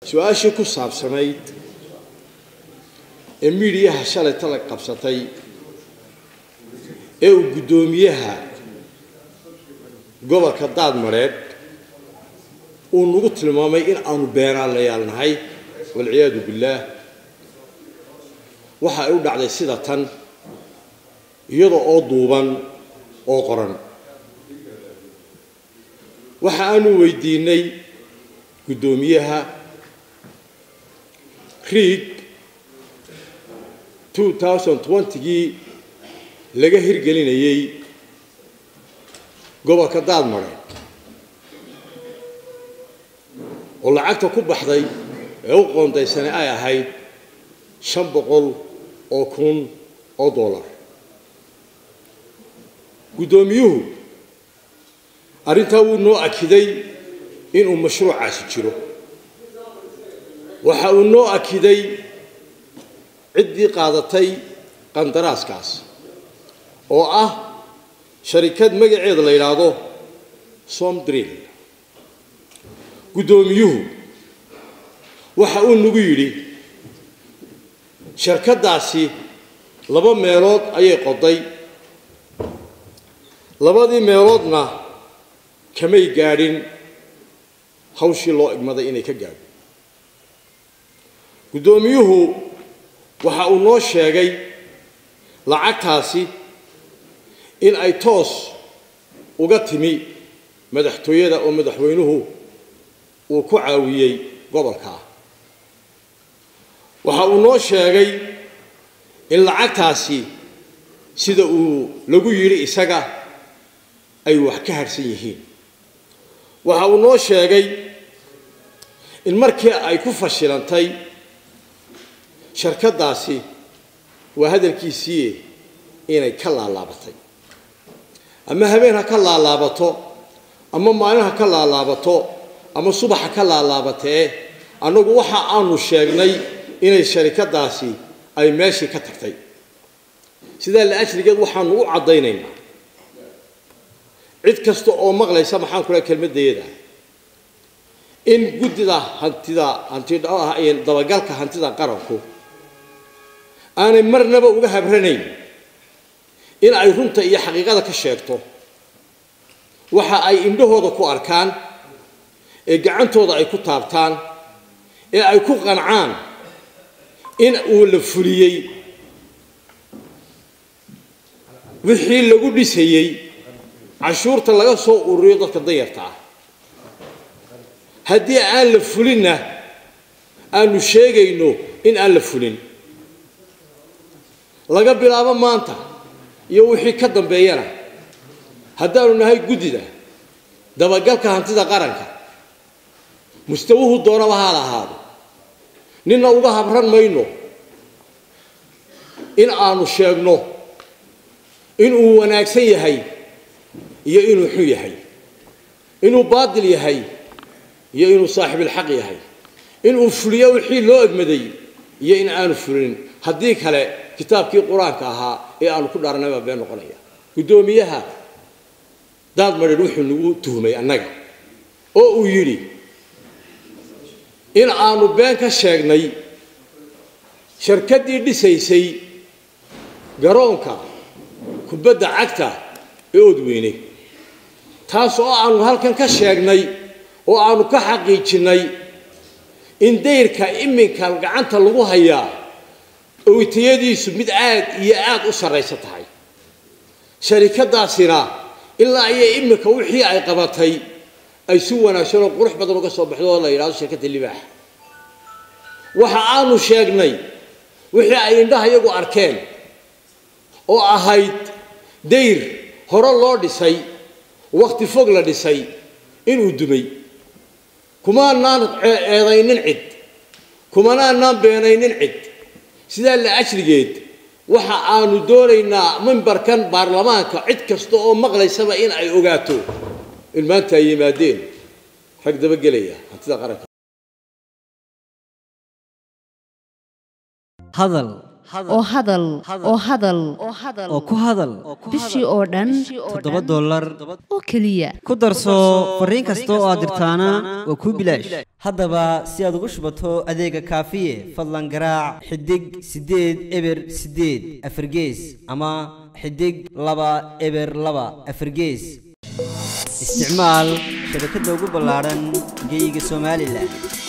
su-aashii ku saabsanayd ee miidiyaha shalay tala qabsatay ee uu guddoomiyaha gobolka daadmareed uu nagu tilmaamay in aanu beenaalayaal nahay walciyaadu billaah waxa ay u dhacday sida tan iyada oo duuban oo qoran waxa aanu weydiinay guddoomiyaha riig gii laga hirgelinayey gobolka daadmareed oo lacagta ku baxday ee u qoondaysana ay ahayd shan boqol oo kun oo dollar guddoomiyuhu arrintaa wuu noo akiday inuu mashruucaasi jiro waxa uu noo akiday ciddii qaadatay qandaraaskaas oo ah sharikad magaceeda la yidhaahdo somdrill guddoomiyuhu waxa uu nagu yidhi shirkaddaasi laba meelood ayay qoday labadii meeloodna kamay gaadhin hawshii loo igmaday inay ka gaadho guddoomiyuhu waxa uu noo sheegay lacagtaasi in ay toos uga timi madaxtooyada oo madaxweynuhu uu ku caawiyey gobolkaa waxa uu noo sheegay in lacagtaasi sida uu lagu yidhi isaga ay wax ka harhsan yihiin waxa uu noo sheegay in markii ay ku fashilantay sharkaddaasi waa hadalkiisii inay ka laalaabatay ama habeen ha ka laalaabato ama maalin ha ka laalaabato ama subax ha ka laalaabatee annagu waxa aanu sheegnay inay sharikadaasi ay meeshii ka tagtay sidaa la ajrigeed waxaanu u caddaynaynaa cid kasta oo maqlaysa maxaan ku leha kelmadayada in guddida hantida hanti dabagalka hantida qaranku aanay marnaba uga habranayn in ay runta iyo xaqiiqada ka sheegto waxa ay indhahooda ku arkaan ee gacantooda ay ku taabtaan ee ay ku qancaan in uu la fuliyey wixii lagu dhisayey cashuurta laga soo ururiyo dadka danyarta ah haddii aan la fulinna aanu sheegayno in aan la fulin laga bilaabo maanta iyo wixii ka dambeeyana haddaanu nahay guddida dabagalka hantida qaranka mustawuhu doonaba ha lahaado ninna uga habran mayno in aanu sheegno inuu wanaagsan yahay iyo inuu xun yahay inuu baadil yahay iyo inuu saaxibilxaq yahay inuu fuliyo wixii loo egmaday iyo in aanu fulinin haddii kale kitaabkii qur-aanka ahaa ee aanu ku dhaarnay baa been noqonaya guddoomiyaha daadmadher wuxuu nagu tuhmay annaga oo uu yidhi in aanu been ka sheegnay sharkaddii dhisaysay garoonka kubadda cagta ee odweyne taas oo aanu halkan ka sheegnay oo aanu ka xaqiijinnay in dayrka iminka gacanta lagu hayaa owitayadiisu mid aad iyo aad u sarraysa tahay sharikadaasina ilaa iyo iminka wixii ay qabatay ay si wanaagsan oo qurux badan uga soo baxdo oo la yidhahdo shirkadda libaax waxa aanu sheegnay wixii ay indhaha iyagu arkeen oo ahayd dayr hore loo dhisay wakhti fog la dhisay inuu dumay kumaanaan eedaynin cid kumanaanaan beenaynin cid sidaa la ajrigeed waxa aanu doonaynaa mimbarkan baarlamaanka cid kasta oo maqlaysaba in ay ogaato in maanta ay yimaadeen rag dabagelaya hantida qaranka hadal oo hadal oo hadal oo ku hadal bishii oo dhan toddoba dollar oo keliya ku darso fariin kasta oo aad dirtaana waa kuu bilaash haddaba si aad ugu shubato adeega kaafiye fadlan garaac xidig siddeed eber siddeed afargees ama xidig laba eber laba afargees isticmaal shabakadda ugu ballaadhan geyga somalilan